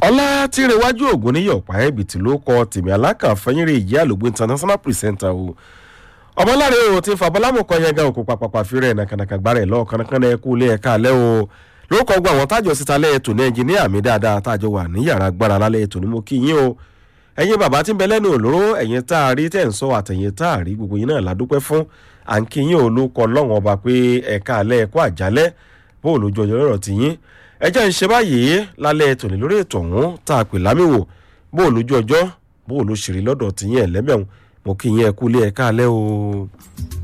ọlá tí rẹwájú ògùn níyọ̀ ọ̀pá ẹ̀bìtì ló kọ tèmi alákàfẹ́yìnrè ìyá àlògbé international presenter o ọmọláre o ti fàbọ́lámù kan yẹn gan òkú pàpàpà fi rẹ̀ nàkànàkà gbára ẹ̀ lọ́ọ̀ kánnakánná ẹ kú ilé ẹ̀ka alẹ́ o ló kọ́ gbọ́ àwọn tájọ síta lẹ́yìn tòní ẹnjìníà mi dáadáa tájọ wà ní yàrá gbára lálẹ́ tòní mo kí yín o ẹ̀yin bàbá tí ń bẹ lẹ́nu òlóró ẹ̀yin tá a rí tẹ̀ ń sọ àtẹ̀yìn tá a rí gbogbo yín náà ládúpẹ́ fún à ń kí yín o ló kọ lọ́wọ́n ọba pé ẹ̀ka alẹ́ ẹ̀kọ́ àjálẹ́ bó o lójú ọjọ́ lọ́rọ̀ ti yín ẹ jẹ́ ń ṣe báyìí lálẹ́ tòní lórí ètò ọ̀hún tá a pè lámìwò bó o lójú ọjọ́ bó o ló ṣèrè lọ́dọ̀ ti yín ẹ̀lẹ́mẹ̀hún mo kí yín ẹ kú ilé ẹ̀ka alẹ́ o.